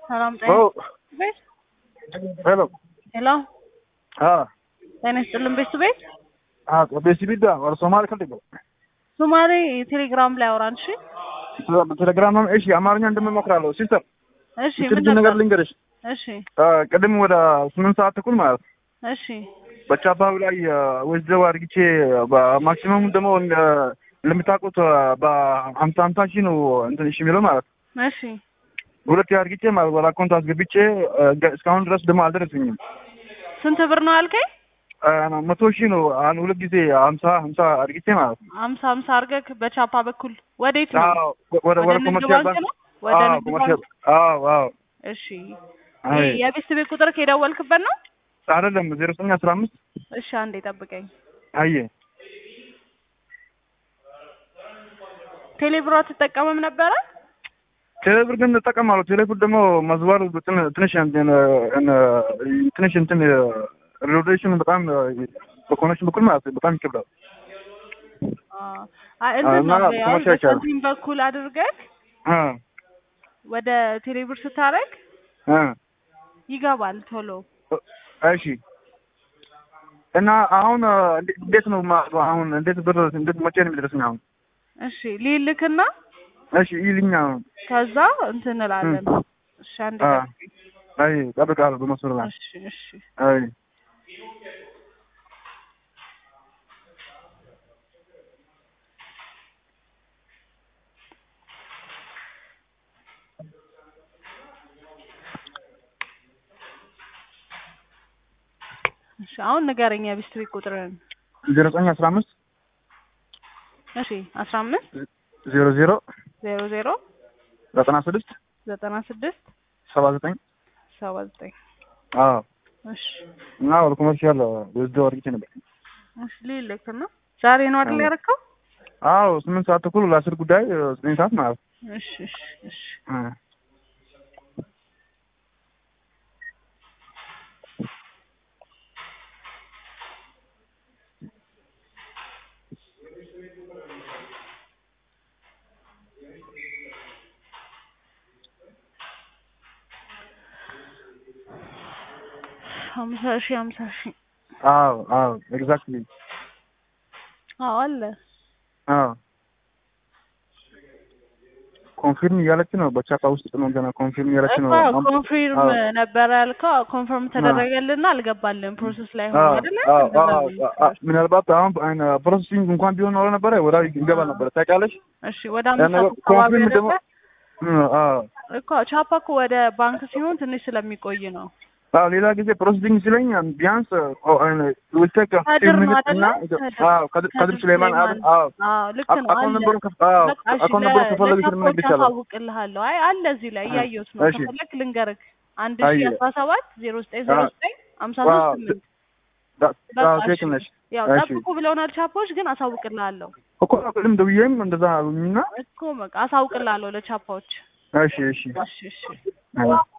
ሰላም ጤና ኦ ቤት ሄሎ ሄሎ አ ጤና ይስጥልን ቤቱ ቤት አ በሲቢዳ ወር ሶማሌ ከልቶ ሶማሌ ቴሌግራም ላይ አውራን። እሺ በቴሌግራም ነው። እሺ አማርኛ እንደምሞክራለሁ። ሲስተር እሺ ትንሽ ምን ነገር ነበር? ልንገርሽ። እሺ አ ቅድም ወደ ስምንት ሰዓት ተኩል ማለት ነው እሺ በቻፓው ላይ ወስደው አድርግቼ በማክሲመም ደግሞ እንደ- እንደምታውቁት በሀምሳ ሀምሳ ሺህ ነው እንትን እሺ የሚለው ማለት ነው። እሺ ሁለት አድርግቼ ማለት ወደ አካውንት አስገብቼ እ፣ እስካሁን ድረስ ደግሞ አልደረሰኝም። ስንት ብር ነው አልከኝ? አ፣ መቶ ሺህ ነው አሁን ሁለት ጊዜ ሀምሳ ሀምሳ አድርግቼ ማለት ነው። አምሳ አምሳ አድርገህ በቻፓ በኩል ወዴት ነው? አዎ፣ ወደ ወደ ንግድ ኮመርሻል ባንክ ባንክ ነው? ወደ አዎ፣ ንግድ ኮመርሻል ባንክ? አዎ፣ አዎ። እሺ አይ ይሄ የቤት ቤት ቁጥር ከደወልክበት ነው? አይደለም ዜሮ ዘጠኝ አስራ አምስት እሺ አንዴ ጠብቀኝ። አየ ቴሌብሮ አትጠቀምም ነበረ? ቴሌብር ግን እጠቀማለሁ። ቴሌብር ደግሞ መዝባሩ ትን- ትንሽ እንትን እ፣ ትንሽ እንትን ሬዲሽን በጣም በኮኔክሽን በኩል ማለት ነው በጣም ይከብዳል። አዎ። አይ እንትን እና ነው ያው ኮመርሻል ይቻላል። በሳንቲም በኩል አድርገህ አ ወደ ቴሌብር ስታረግ አ ይገባል ቶሎ። እሺ እና አሁን እ፣ እንዴ- እንዴት ነው ማ- አሁን እንዴት ብር እንዴት መቼ ነው የሚደርስኝ አሁን? እሺ ሊልክና እሺ ይልኛ አሁን ከዛ እንትን እንላለን። እሺ አንዴ አ ጠብቀኝ። አይ ጠብቃለሁ በመስመር ላይ እሺ እሺ አይ እሺ አሁን ንገረኝ የቤት ቤት ቁጥርን። ዜሮ ዘጠኝ አስራ አምስት እሺ አስራ አምስት ዜሮ ዜሮ ዜሮ ዜሮ ዘጠና ስድስት ዘጠና ስድስት ሰባ ዘጠኝ ሰባ ዘጠኝ አዎ እሺ እና ወደ ኮመርሻል ወስደው አድርጌ ነበር። እሺ ሊልክና ዛሬ ነው አይደል አዎ። ያደረከው? አዎ ስምንት ሰዓት ተኩል ለአስር ጉዳይ እ፣ ዘጠኝ ሰዓት ማለት ነው። እሺ እሺ እሺ እ። ሀምሳ ሺህ ሀምሳ ሺህ አዎ አዎ ኤግዛክትሊ አዎ አለ። አዎ ኮንፊርም እያለች ነው። በቻፓ ውስጥ ነው ገና ኮንፊርም እያለች ነው። እኮ ኮንፊርም አዎ። ነበረ ያልከው ኮንፈርም ተደረገልና አልገባልን ፕሮሰስ ላይ ሆኖ አዎ አይደለ? አዎ እንደዛ አዎ ነው አዎ። ምናልባት አሁን አይነ ፕሮሰሲንግ እንኳን ቢሆን ኖሮ ነበረ ወዳ ይገባ ነበረ። ታውቂያለሽ? እሺ ወደ አምስት ያን ነገር ሰዓት አካባቢ ኮንፊርም ደግሞ አይደለ? እ፣ አዎ እኮ ቻፓ እኮ ወደ ባንክ ሲሆን ትንሽ ስለሚቆይ ነው። አዎ ሌላ ጊዜ ፕሮሰሲንግ ሲለኝ ቢያንስ ውልቴክ ከድር ነው አይደለ? እና ከድር- አዎ ከድር ከድር ሱሌማን አይደል? አዎ አዎ ልክ ነው አካውንት አለ። ነምበሩን ከፍ አዎ በቃ እሺ አካውንት ነምበሩን ከፈለግሽ ምን ለቻፖች ነግርሻለሁ። አሳውቅልሃለሁ። አይ አለ እዚህ ላይ እያየሁት ነው። እሺ። ከፈለክ ልንገርህ አንድ አየ። ሺህ አስራ ሰባት ዜሮ ዘጠኝ ዜሮ አዎ። ዘጠኝ ሀምሳ አዎ ሶስት ስምንት ዳ- በቃ አዎ እሺ። ትክክል ነሽ። ያው እሺ ጠብቁ ብለውናል ቻፖች፣ ግን አሳውቅልሃለሁ እኮ ቅድም ደውዬም እንደዛ አሉኝና እኮ በቃ አሳውቅልሃለሁ ለቻፓዎች። እሺ እሺ እሺ እሺ አዎ